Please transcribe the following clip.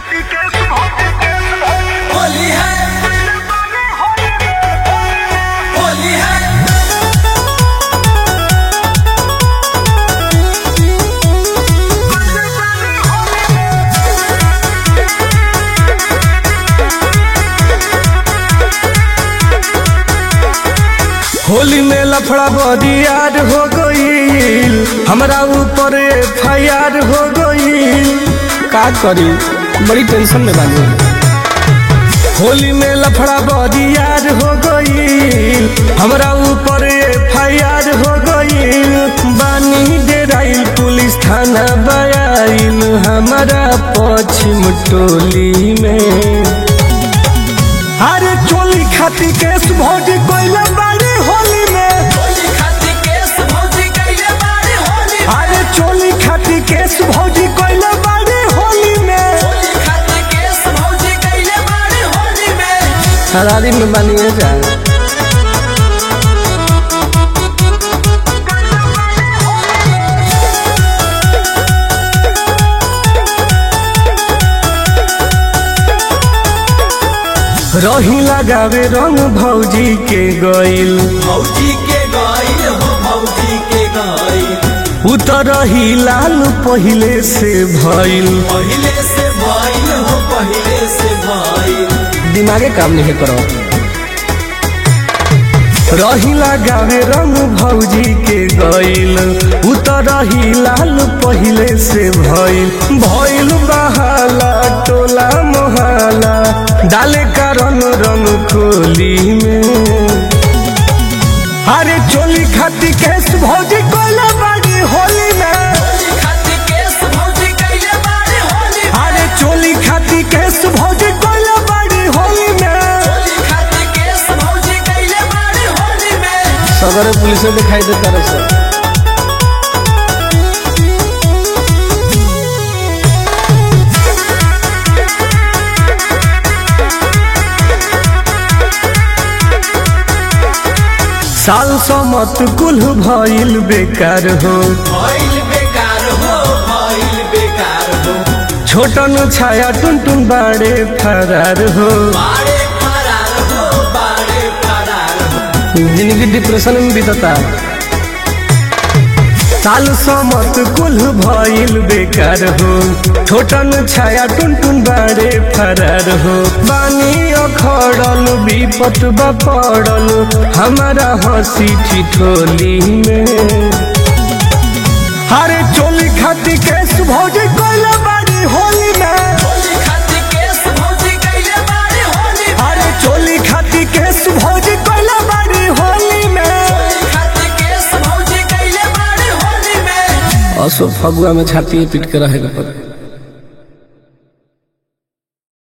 होली है होली है होली में लफड़ा बदियार हो गईल हमरा ऊपर एफ हो गईल का करी बड़ी टेंशन में बानी होली में लफड़ा बदियार हो गईल हमरा ऊपर एफ हो गईल बानी डेराइल पुलिस थाना बयाइल हमारा पश्चिम टोली में अरे चोली खाती केस भौजी कोइला बाड़ी होली में होली खाती केस भौजी कैले बारे होली में अरे चोली खाती केस भौजी कोइला बाड़ी होली में होली खाती केस भौजी कैले बारे होली में हरारी में बनिए जा रही लगावे रंग भौजी के गईल भौजी के गाइल हो भौजी के गाइल उतर ही लाल पहिले से भइल पहले से भाईल हो पहले से भाईल दिमागे काम नहीं करो रही लगावे रंग भौजी के गईल उतर ही लाल पहिले से भइल भइल बहाला टोला मोहला डाले कारण रंग खोली में अरे चोली खाती केस भौजी कोला बाड़ी होली में होली खाती केस भौजी कैले बारे होली में अरे चोली खाती केस भौजी कोला बाड़ी होली में होली खाती केस भौजी कैले बारे होली में सदर पुलिस दिखाई देता रहे सर साल समत कुल भइल बेकार हो भाईल बेकार हो भाईल बेकार हो छोटन छाया टुन टुन बाड़े फरार हो बाड़े फरार हो बाड़े फरार हो जिंदगी डिप्रेशन में बीतता साल समत कुल भइल बेकार हो छोटन छाया टुन टुन बाड़े फरार हो बानी अखड़ल विपत बपड़ल हमारा हंसी ठिठोली में अरे चोली खाती केस भौजी कोइला बाड़ी होली में होली खाती केस भौजी कैले बारे होली में अरे चोली खाती केस भौजी कोइला बाड़ी होली में होली खाती केस भौजी कैले बारे होली में असो फगुआ में छाती पीट के रहेगा पर